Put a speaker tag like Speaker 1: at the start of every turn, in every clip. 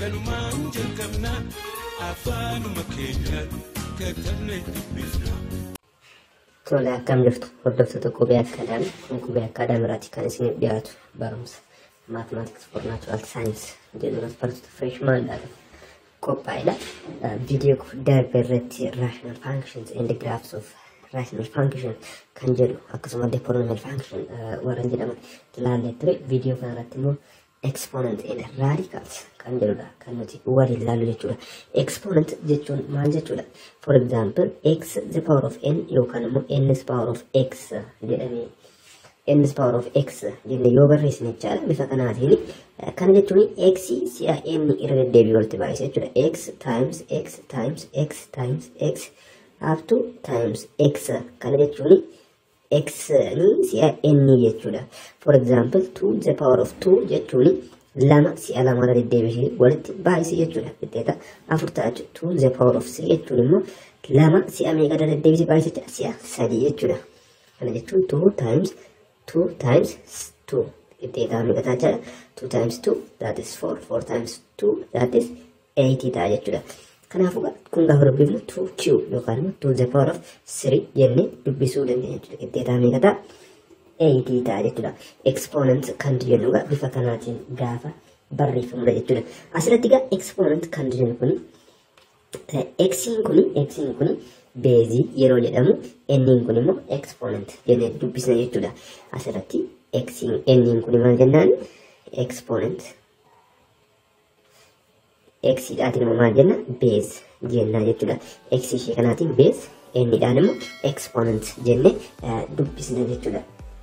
Speaker 1: kanumaan jalqabna afaanuma keenyaan katabne dubbifna.
Speaker 2: Tole akkam jirtu hordoftoota qubee akkaadaamii kun qubee akkaadaamiiraati kan isiniif dhiyaatu barumsa maatimaatiks for naachuraal saayinsii jedhuunis bartoota fireeshmaandhaadha qophaa'edha. Viidiyoo darbe irratti raashinaal faankishins endi giraafs of raashinaal faankishin kan jedhu akkasuma deepoolinaal faankishin warreen jedhaman ilaallee ture viidiyoo kanarratti immoo exponent and radicals kan jedhudha kan nuti waliin ilaallu jechuudha. Exponent jechuun maal jechuudha? For example, x the power of n yookaan immoo n is power of x jedhamee n is power of x jennee yoo barreessine jechaadha bifa kanaatiin kana jechuun x si'a n irra deddeebi'ee walitti baay'isa jechuudha. x times x times x times x up to times x kana jechuun x ni si'a n jechuudha. For example, 2 the power of 2 jechuun lama si'a lama irra deddeebi'ee walitti baay'ise jechuudha. Qixxeeta afur ta'a jechuudha. 2 the power of 3 jechuun immoo lama si'a meeqa irra deddeebi'ee baay'ise jechuudha. Si'a sadii jechuudha. Kana jechuun 2 times 2 times 2 qixxeetaa meeqa ta'a jechuudha. 2 times 2 that is 4 4 times 2 that is 8 ta'a jechuudha. Kanaafuu kun gaafa dubbifnu 2q yookaan immoo 2 the power of 3 jennee dubbisuu dandeenya jechuudha. Qixxeetaa meeqa ta'a? 8 ta'a jechuudha. Exponent kan jennu bifa kanaatiin gaafa barreeffamudha jechuudha. Asirratti egaa exponent kan jennu kuni xiin kuni xiin kuni beezii yeroo jedhamu nniin kun immoo exponent jennee dubbisna jechuudha. Asirratti xiin nniin kun maal jennaan exponent xiidhaatiin immoo maal jenna beez jennaa jechuudha. x ishee kanaatiin beez nniidhaan immoo exponent jennee dubbisna jechuudha.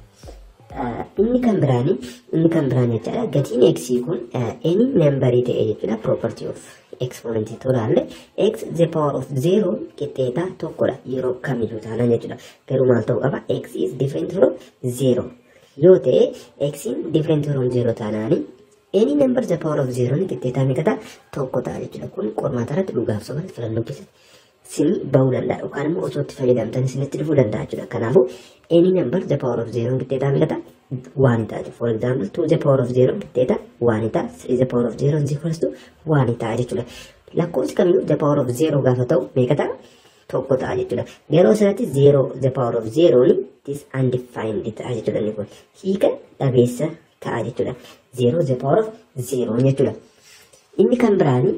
Speaker 2: inni kan biraani inni kan biraani jechaadha gatiin x kun any nambarii ta'e jechuudha property of exponent tolaalle x the power of zero qixxeetaa tokkodha yeroo kamiyyuu taanaan jechuudha garuu maal ta'uu qaba x is different from zero yoo ta'e x in different from zero taanaani any number the power of zero ni qixxeetaa meeqa ta'a tokko ta'a jechuudha kun qormaata irratti dhugaaf soban filannoo keessatti sini bahuu danda'a yookaan immoo osoo itti fayyadamtan isinitti dhufuu danda'a jechuudha kanaafuu any number the power of zero qixxeetaa meeqa ta'a waan ta'a for example 2 the power of zero qixxeeta waan ta'a 3 the power of zero is equals to waan ta'a jechuudha lakkoofsi kamiyyuu the power of zero gaafa ta'u meeqa ta'a tokko ta'a jechuudha yeroo sanatti zero the power of zero ni this undefined ta'a jechuudha inni kun hiika dhabeessa ta'a jechuudha zero the power of zero jechuudha inni kan biraani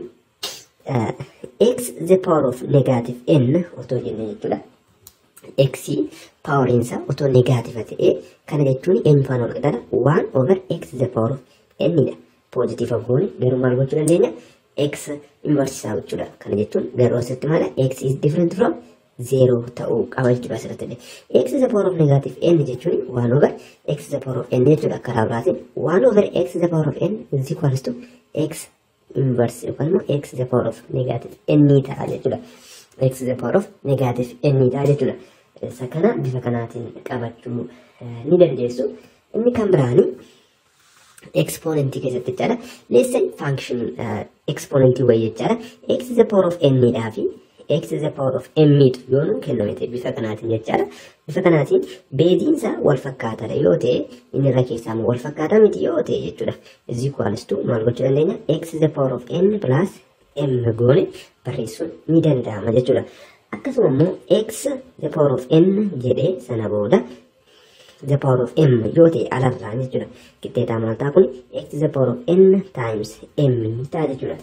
Speaker 2: x the power of negative n otoo jenne jechuudha x paawariinsa otoo negaativa ta'ee kana jechuun eenyufaan ol qixata waan over x the power of n dha poozitiiva goone garuu maal gochuu dandeenya x inversisaa jechuudha kana jechuun garuu asitti maala x is different from zero ta'uu qaba jechuudha asirratti illee x the power of negative n jechuun waan over x the power of n jechuudha karaa biraatiin waan over x the power of n is equals to x inverse yookaan immoo x the power of negative n ta'a jechuudha x the power of negative n ta'a jechuudha. isa kana bifa kanaatiin qabachuu ni dandeessu. Inni kan biraani exponentii keessatti jechaadha. Leessan function exponentii wayii jechaadha. x is the power of n dhaa fi x is the power of m yoo nu kenname ta'e bifa kanaatiin jechaadha. Bifa kanaatiin beeziinsa wal fakkaataadha yoo ta'e inni irra keessaa wal fakkaataa miti yoo ta'e jechuudha. Is equals to maal gochuu dandeenya x is the power of n plus m goone barreessuun ni danda'ama jechuudha. akkasuma immoo x the power of n jedhee sana booda the power of m yoo ta'e alarraa jechuudha qixxeetaa maal ta'a kun x the power of n times m ta'a jechuudha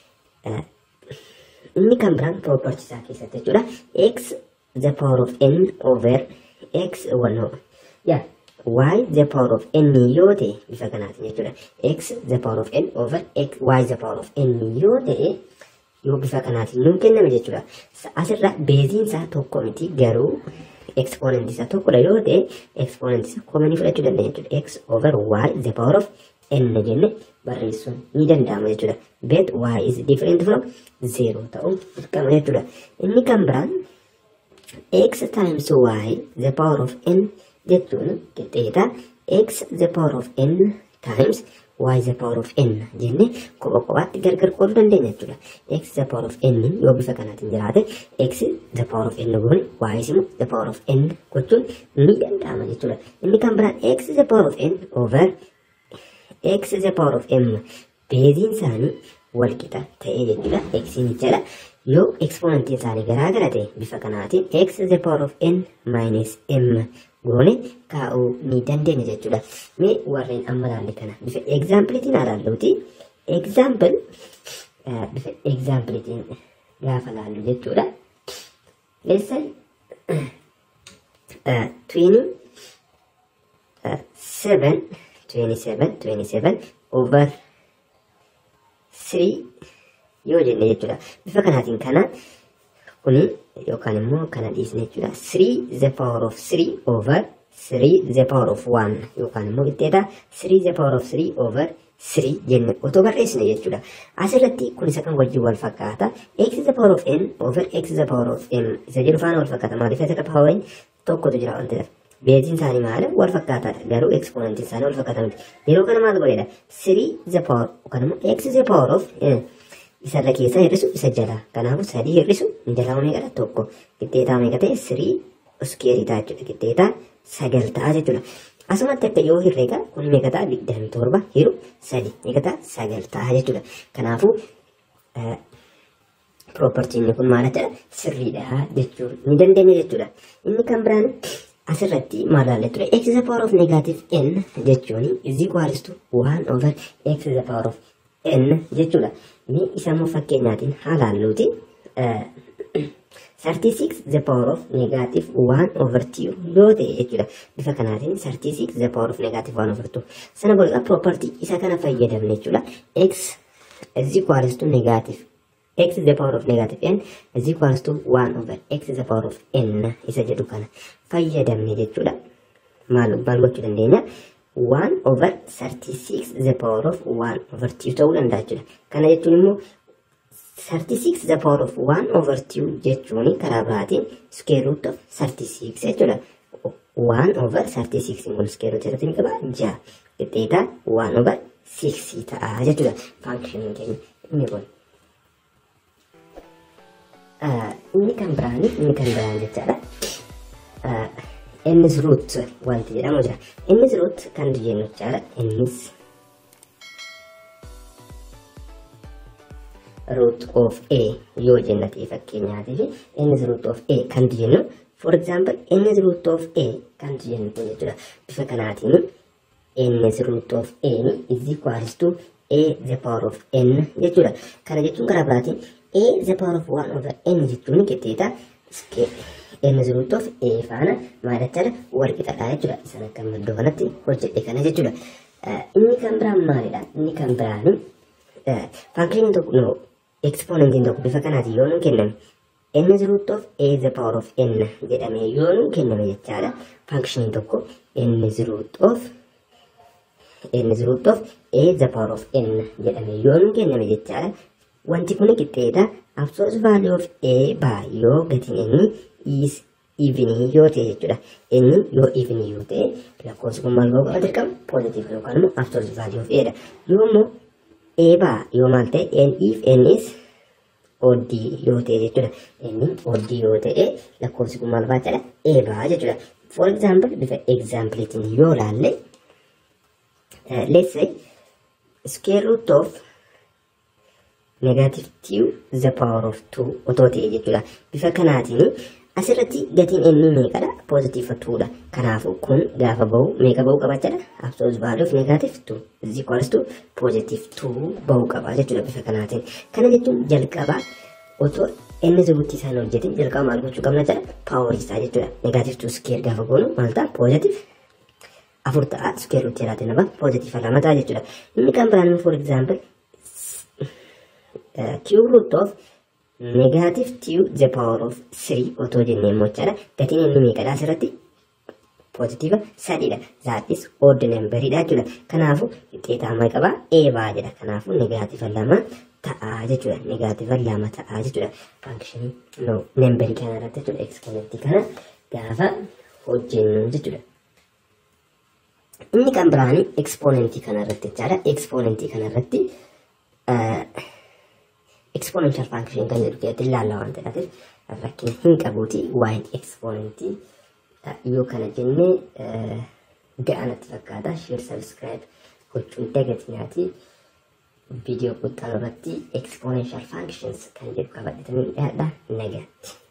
Speaker 2: inni kan biraan property isaa keessatti jechuudha x the power of n over x wano yaa y the power of n yoo ta'e bifa kanaatiin jechuudha x the power of n over x y the power of n yoo ta'e yoo bifa kanaatiin nuun kenname jechuudha. Asirra beeziin isaa tokko miti garuu ekspoonentii isaa tokkodha yoo ta'e ekspoonentii isaa komanii fudhachuu dandeenya jechuudha. x over y the power of n jenne barreessuun ni danda'ama jechuudha. Bet y is different from zero ta'uu dirqama jechuudha. Inni kan biraan x times y the power of n jechuun qixxeeta x the power of n times y the power of n jenne kopha kophaatti gargar qooduu dandeenya jechuudha. x the power of n yoo bifa kanaatiin jiraate x the power of n goone y immoo the power of n gochuun ni danda'ama jechuudha. Inni kan biraan x the power of n over x the power of m beeziin isaanii wal qixa ta'ee jechuudha. Eksiin jala yoo ekspoonantiin isaanii garaa gara ta'e bifa kanaatiin x the power of n minus m goone kaa'uu ni dandeenya jechuudha. Mee warreen amma ilaalle kana bifa egzaampiliitiin ilaalluuti. Example bifa egzaampiliitiin gaafa ilaallu jechuudha. Let's say uh, 20 uh, 7 27 27 over 3 yoo jenne jechuudha. Bifa kanaatiin kana kuni yookaan immoo kana dhiisne jechuudha. 3 the power of 3 over 3 the power of 1 yookaan immoo qixxeeta 3 the power of 3 over 3 jenne otoo barreessine jechuudha. Asirratti kun isa kan wajjin wal fakkaata. x the power of n over x the power of m isa jedhu faana wal fakkaata. Maaliif isa power tokkotu jira waan ta'eef. Beeziin isaanii maali? Wal fakkaataadha. Garuu ekspoonantiin isaanii wal fakkaata miti. Yeroo kana maal godheedha? 3 the power yookaan immoo x the power of isarra keessa hir'isu isa jala. Kanaafuu sadii hir'isu jala meeqadha? Tokko. Qixxeetaa meeqa ta'e? 3 iskeerii ta'a jechuudha. Qixxeetaa sagal ta'a jechuudha. Asumatti akka yoo herreega kun meeqa ta'a? Digdami torba hiru sadi meeqa ta'a? Sagal ta'a jechuudha. Kanaafuu piroopartiin kun maal jedha? Sirriidha jechuu ni dandeenya jechuudha. Inni kan biraan asirratti maal ilaalle ture? X the power of negative n jechuun is equals to 1 over x the power of n jechuudha. Mee isa immoo fakkeenyaatiin haa ilaalluuti. 36 the power of negative 1 over 2 yoo ta'e jechuudha. Bifa kanaatiin 36 the power of negative 1 over 2. Sana booda property isa kana fayyadamne jechuudha. x is equals to negative x the power of negative n is equals to 1 over x the power of n isa jedhu kana fayyadamne jechuudha. Maal maal gochuu dandeenya? 1 over 36 the power of 1 over 2 ta'uu danda'a jechuudha. Kana jechuun immoo 36 the power of 1 over 2 jechuun karaa biraatiin square root of 36 jechuudha. 1 over 36 kun square root irratti ni qaba 6 qixxeeta 1 over 6 ta'a jechuudha. Faankishiniin keenya inni kun. Inni kan biraan inni kan biraan jechaadha. Innis root wanti jedhamu jira. Innis root kan jennu jechaadha. Innis root of a yoo jenna ta'e fakkeenyaatiif innis root of a kan jennu for example innis root of a kan jennu kun jechuudha. Bifa kanaatiin innis root of a is equals to a the power of n jechuudha. Kana jechuun karaa biraatiin a the power of 1 over n jechuun qixxeeta innis root of a faana maal jechaadha wal qixadha jechuudha. Isaan akka maddoo kanatti hojjedhe kana jechuudha. Inni kan biraan maalidha? Inni kan biraan faankishiniin tokko no ekspoonantiin tokko bifa kanaatiin yoo nuun kenname innis root of a the power of n jedhamee yoo nuun kenname jechaadha. Faankishiniin tokko innis root of innis root of a the power of n jedhamee yoo nuun kenname jechaadha. Wanti kun qixxeeta absolute value of a by yoo gatiin inni is evenii yoo ta'e jechuudha. Inni yoo evenii yoo ta'e lakkoofsi kun maal ta'uu qaba dirqama positive yookaan immoo absolute value of a dha. Yoo immoo a baa yoo maal ta'e n if n is odd yoo ta'e jechuudha. Inni odd yoo ta'e lakkoofsi kun maal baachaadha a baa jechuudha. For example bifa exampleetiin yoo laalle let's say square root of negative 2 the power of 2 otoo ta'e jechuudha. Bifa kanaatiin asirratti gatiin inni meeqadha? Positive 2dha. Kanaafuu kun gaafa bahu meeqa bahuu qaba jechuudha? Absolute value of negative 2 is equals to positive 2 bahuu qaba jechuudha bifa kanaatiin. Kana jechuun jalqaba otoo inni zubutti isaan hojjetin jalqaba maal gochuu qabna jechuudha? Power isaa jechuudha. Negative 2 square gaafa goonu maal ta'a? Positive afur ta'a square root jedhaate nama positive lama ta'a jechuudha. Inni kan biraan for example uh, cube root of negative 2 the power of 3 otoo jennee immoo jechaadha. Gatiin inni meeqadha asirratti? Positiva sadiidha. That is odd numberidha jechuudha. Kanaafuu qixxeetaa maal qabaa? Eebaa jedha. Kanaafuu negaativa lama ta'aa jechuudha. Negaativa lama ta'aa jechuudha. Fankishinii no numberii kana irratti jechuudha. Ekspoonentii kana gaafa hojjennu jechuudha. Inni kan biraani ekspoonentii kana irratti jechaadha. Ekspoonentii kana irratti exponential function kan jedhu keessatti ilaalla waan ta'eef rakkina hin qabuuti waa'een exponentii yoo kana jennee ga'anatti fakkaata share subscribe gochuun dagatinaati viidiyoo quxxaa irratti exponential functions kan jedhu qabatanii dhiyaadha nagaatti.